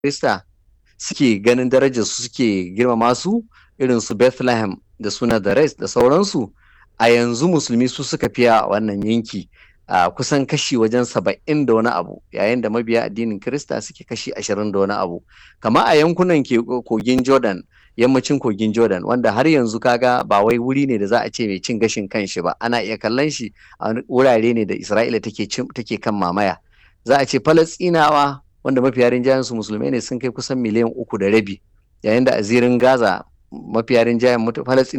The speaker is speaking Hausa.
Krista suke ganin darajar su suke girmama su irin su Bethlehem da su Nazareth da sauransu a yanzu musulmi su suka fiya a wannan yanki a kusan kashi wajen saba'in da wani abu yayin da mabiya addinin Kirista suke kashi ashirin da wani abu kama a yankunan kogin Jordan yammacin kogin Jordan wanda har yanzu kaga ba wai wuri ne da za a ce mai cin gashin kanshi ba ana iya kallon shi a wurare ne da Isra'ila take take kan mamaya za a ce Falastinawa wanda mafiya rinjayen su musulmai ne sun kai kusan miliyan uku da rabi yayin da a zirin Gaza mafiya rinjayen Falastinawa